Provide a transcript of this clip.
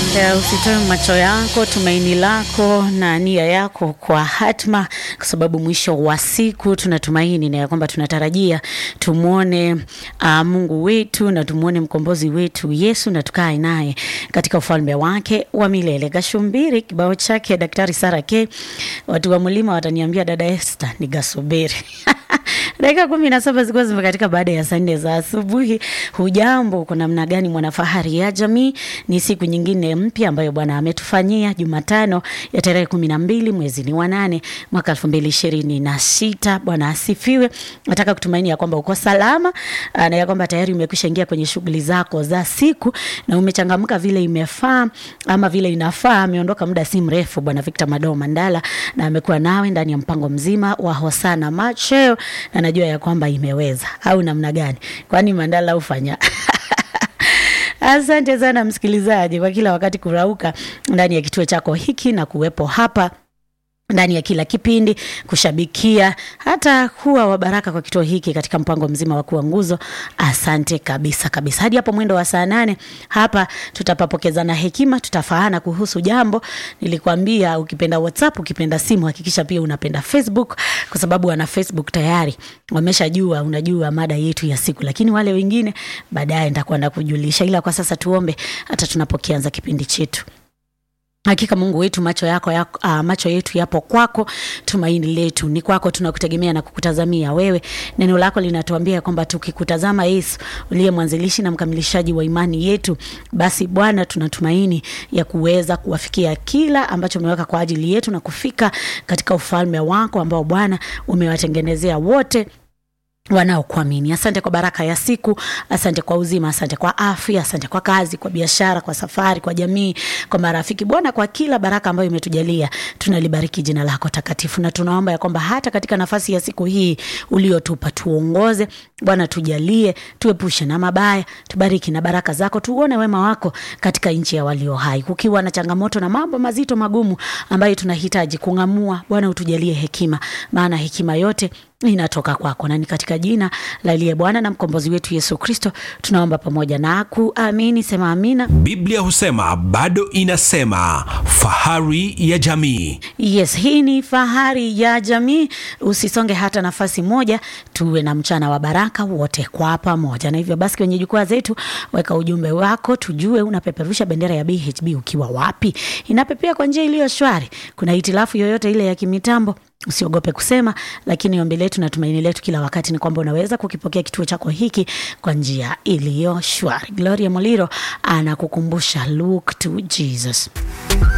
Ya, usitoe macho yako, tumaini lako na nia yako kwa hatma, kwa sababu mwisho wa siku tunatumaini na ya kwamba tunatarajia tumwone uh, Mungu wetu na tumwone mkombozi wetu Yesu na tukae naye katika ufalme wake wa milele. Gashumbiri kibao chake Daktari Sara K. Watu wa mlima wataniambia dada Esther ni gasubiri dakika kumi na saba zilikuwa zimekatika baada ya saa nne za asubuhi. Hujambo, uko namna gani mwanafahari ya jamii? Ni siku nyingine mpya ambayo Bwana ametufanyia, Jumatano ya tarehe kumi na mbili mwezi ni wa nane mwaka elfu mbili ishirini na sita. Bwana asifiwe. Nataka kutumaini ya kwamba uko salama na ya kwamba tayari umekwisha ingia kwenye shughuli zako za siku na umechangamka vile imefaa ama vile inafaa. Ameondoka muda si mrefu Bwana Victor Madoo Mandala na amekuwa nawe ndani ya mpango mzima wa Hosana Macheo na najua ya kwamba imeweza au namna gani? Kwani Mandala ufanya Asante sana msikilizaji kwa kila wakati kurauka ndani ya kituo chako hiki na kuwepo hapa ndani ya kila kipindi kushabikia hata kuwa wa baraka kwa kituo hiki katika mpango mzima wa kuwa nguzo. Asante kabisa kabisa. Hadi hapo mwendo wa saa nane hapa tutapapokezana hekima, tutafaana kuhusu jambo. Nilikwambia ukipenda WhatsApp, ukipenda simu, hakikisha pia unapenda Facebook, kwa sababu wana Facebook tayari wameshajua, unajua mada yetu ya siku, lakini wale wengine baadaye nitakwenda kujulisha, ila kwa sasa tuombe hata tunapokianza kipindi chetu. Hakika Mungu wetu, macho yako ya, uh, macho yetu yapo kwako, tumaini letu ni kwako, tunakutegemea na kukutazamia wewe. Neno lako linatuambia kwamba tukikutazama Yesu uliye mwanzilishi na mkamilishaji wa imani yetu, basi Bwana, tunatumaini ya kuweza kuwafikia kila ambacho umeweka kwa ajili yetu na kufika katika ufalme wako ambao Bwana umewatengenezea wote wanaokuamini. Asante kwa baraka ya siku, asante kwa uzima, asante kwa afya, asante kwa kazi, kwa biashara, kwa safari, kwa jamii, kwa marafiki. Bwana, kwa kila baraka ambayo imetujalia, tunalibariki jina lako takatifu, na tunaomba ya kwamba hata katika nafasi ya siku hii uliotupa, tuongoze Bwana, tujalie, tuepushe na mabaya, tubariki na baraka zako, tuone wema wako katika nchi ya walio hai. Kukiwa na changamoto na mambo mazito magumu ambayo tunahitaji kung'amua, Bwana utujalie hekima, maana hekima yote inatoka kwako na ni katika jina la aliye Bwana na mkombozi wetu Yesu Kristo tunaomba pamoja na kuamini. Sema amina. Biblia husema bado inasema, fahari ya jamii. Yes, hii ni fahari ya jamii. Usisonge hata nafasi moja, tuwe na mchana wa baraka wote kwa pamoja. Na hivyo basi, kwenye jukwaa zetu weka ujumbe wako, tujue unapeperusha bendera ya BHB ukiwa wapi. Inapepea kwa njia iliyo shwari? Kuna hitilafu yoyote ile ya kimitambo? Usiogope kusema, lakini ombi letu na tumaini letu kila wakati ni kwamba unaweza kukipokea kituo chako hiki kwa njia iliyo shwari. Gloria Moliro anakukumbusha look to Jesus.